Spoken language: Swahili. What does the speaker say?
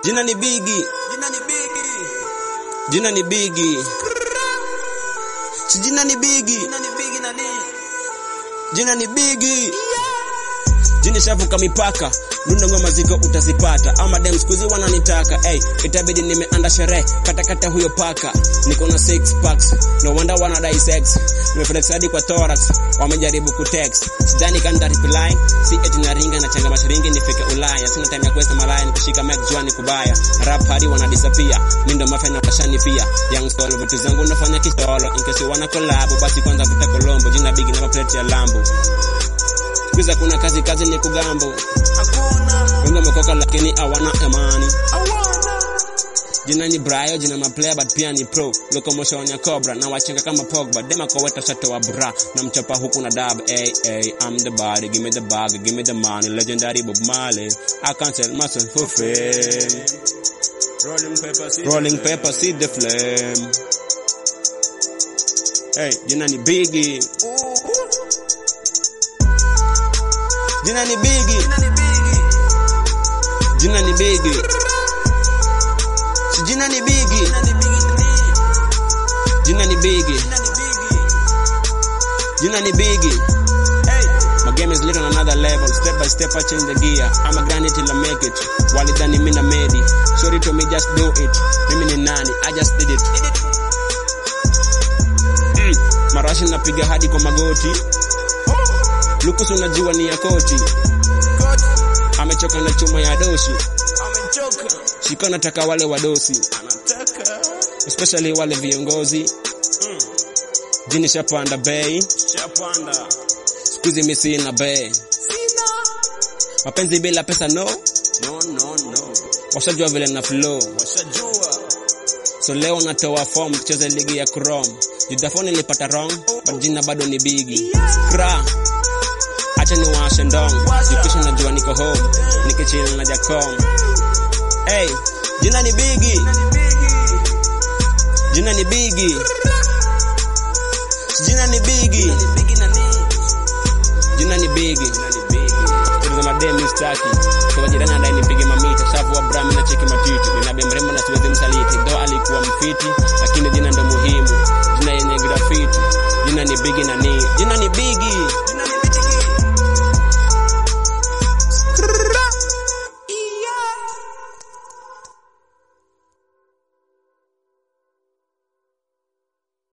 Jina ni Bigi. Jina ni Bigi. Si jina ni Bigi. Jina ni Bigi. Jini shavuka mipaka Dunda ngoma ziko utazipata ama dem skuzi wananitaka hey, itabidi nimeanda sherehe katakata huyo paka niko na six packs no wonder wanadai sex nimeflex hadi kwa thorax wamejaribu kutext sidhani kanda reply si eti na ringa na changa mashiringi nifike Ulaya sina time ya kuweza malaya nikishika mic juani kubaya rap hadi wanadisappear mimi ndo mafia na kashani pia young solo vitu zangu nafanya kistolo in case you wanna collab basi kwanza vuta kolombo jina big na plate ya lambo Kwiza kuna kazi kazi ni kugambo Wengi wamekoka lakini hawana amani Jina ni Brayo, jina maplayer but pia ni pro Locomotion ya Cobra na wachenga kama Pogba Dema kwa weta shato wa bra na mchapa huku na dab Hey, hey, I'm the body, give me the bag, give me the money Legendary Bob Marley, I can't sell myself for fame Rolling paper, see, Rolling paper, see the flame Hey, jina ni Biggie Jina ni Biggie Jina ni Biggie Si jina ni Biggie Jina ni Biggie Jina ni Biggie My game is lit on another level Step by step I change the gear I'm a grind it till I make it Walidhani mimi na medi Sorry to me just do it Mimi ni nani I just did it mm. Marashi napiga hadi kwa magoti Lukusu unajua ni ya koti Amechoka na chuma ya doshi Shika nataka wale wadosi Especially wale viongozi Jini shapanda bei Sikuizi mi sina bei Mapenzi bila pesa no Washajua vile na flow So leo natoa form tucheze ligi ya Chrome Judafoni nilipata wrong But jina bado ni bigi Kra Acha ni washe ndong Jukisha najua niko home Nikichill na Jacom Hey, jina ni bigi Jina ni bigi Jina ni bigi Jina ni bigi Tuliza mademi staki Kwa jirani anadai nipige mamita Shavu wa brami na cheki matiti Ninabe mrembo na siwezi msaliti Though alikuwa mfiti Lakini jina ndo muhimu Jina yenye grafiti Jina ni bigi na ni Jina ni bigi